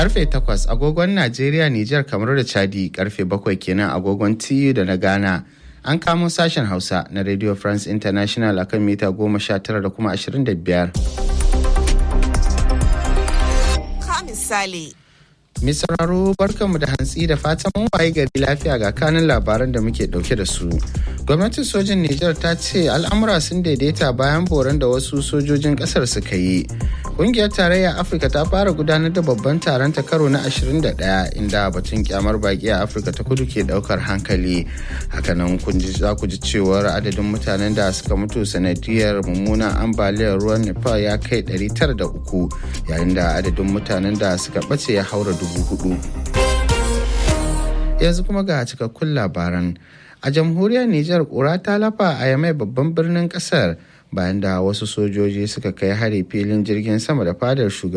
karfe 8 agogon Najeriya, Nijar, kamar da Chadi karfe 7 kenan agogon TU da na Ghana. An kamo sashen Hausa na Radio France International akan mita 19 da kuma 25. Ka misali. Mai sauraro barkanmu da hantsi da fatan mun waye gari lafiya ga kanin labaran da muke dauke da su. Gwamnatin sojin Nijar ta ce al'amura sun daidaita bayan boran da wasu sojojin kasar suka yi. Kungiyar tarayya Afirka ta fara gudanar da babban taron ta karo na 21 inda batun kyamar baki a Afirka ta kudu ke daukar hankali. Hakanan kun ji za ku ji cewar adadin mutanen da suka mutu sanadiyar mummunan ambaliyar ruwan Nepal ya kai 903 yayin da adadin mutanen da suka bace ya haura dubu hudu. Yanzu kuma ga cikakkun labaran. A jamhuriyar Nijar kura ta lafa a yamai babban birnin kasar bayan da wasu sojoji suka kai hari filin jirgin sama da fadar shugaban